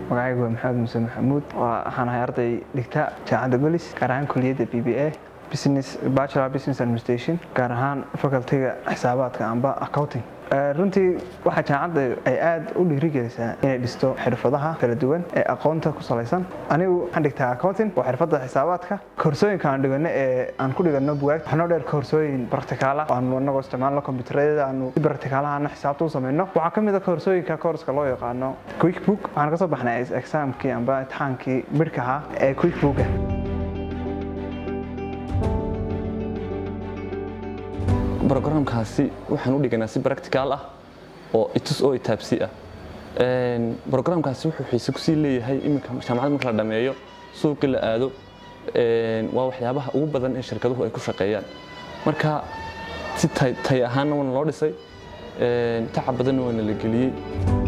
magacaygu waa maxamed muse maxamuud waxaan ahay arday dhigta jaamacadda golis gaar ahaan kuliyadda b b a business bachelor business administration gaar ahaan facultyga xisaabaadka amba accounting runtii waxaa jaamacadda ay aad u dhiirigelisaa inay dhisto xirfadaha kala duwan ee aqoonta ku salaysan anigu waxaan dhigtaa accounting waa xirfadda xisaabaadka koorsooyinka aan dhigano ee aan ku dhigano bugaagta waxnoo dheer koorsooyin bartikaala aanu anagoo isticmaalno kombyuutarada aanu si bartikaalahana xisaabta u samayno waxaa ka mid a koorsooyinka koorska loo yaqaano quick book waxaan ka soo baxnay exaamkii amba imtixaankii midhkaha ee quick booka brogramkaasi waxaan u dhiganaa si practical ah oo itus oo itaabsi ah brogramkaasi wuxuu xiise kusii leeyahay iminka jaamacad marka la dhameeyo suuqii la aado waa waxyaabaha ugu badan ee shirkaduhu ay ku shaqeeyaan marka si tay ahaanna waana loo dhisay tacab badanna waana la geliyey